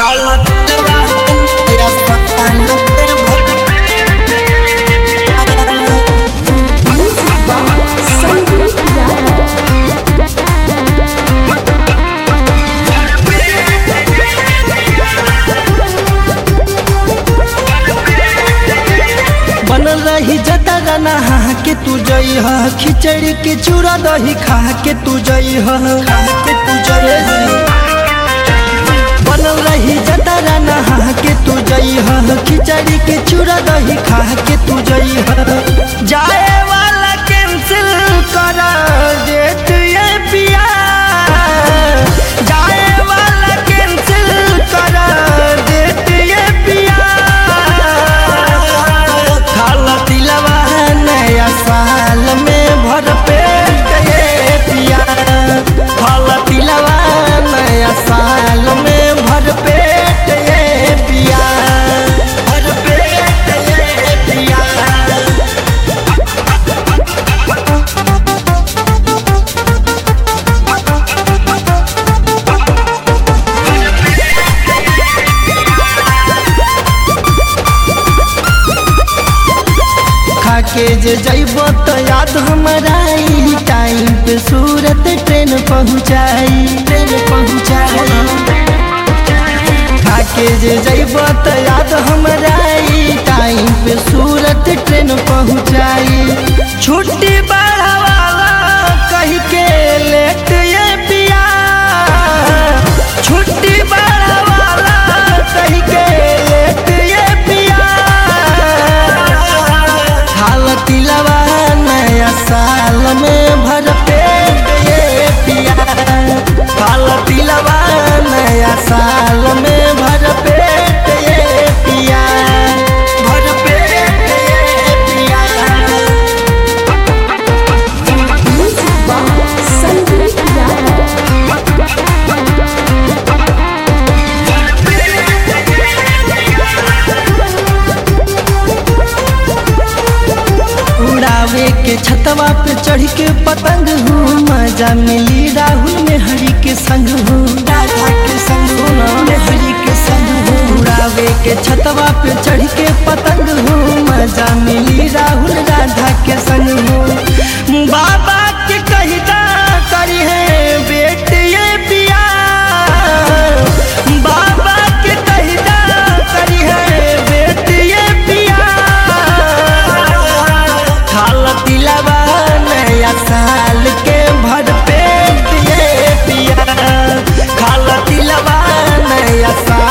बनल रही जतरा नहा के तू जई ह खिचड़ी के चूड़ा दही खा के तू जई ह खा के तू जई बनल रही जतरा नहा के तू जई ह खिचड़ी के चूड़ा दही खा के तू जई ह जाए वाला कैंसिल कर देत ये पिया जाए वाला कैंसिल कर देत ये पिया खाला तिलवा नया साल में भर पेट ये पिया खाला तिलवा नया साल में भर पेट ये पिया भर पेट ये पिया खाके जे जैब तो याद हमारा आई टाइम पे सूरत ट्रेन पहुँचाई ट्रेन पहुँचाई खाके जे जैब तो याद हमारा आई टाइम पे सूरत ट्रेन पहुँचाई छुट्टी बढ़ावाला कही के लेट ये पिया छुट्टी बढ़ावाला कही के लेट ये पिया खाल तिलवा नया साल में भर पेट ये पिया खाल तिलवा नया साल में भर पेट ये पिया भर पेट ये पिया संगीत यार उड़ावे के छतवा पे चढ़ के पतंग हूँ मजा मिली राहुल में हरी के संग हूँ राधा के संग हूँ ना में हरी के संग हूँ उड़ावे के छतवा पे चढ़ के पतंग हूँ मजा मिली राहुल राधा के संग हूँ बाबा के कहदा करी है बेट ये पिया बाबा के कहदा करी है बेट ये पिया खाल तिलवा नया साल के भर पेट ये पिया खाल तिलवा नया साल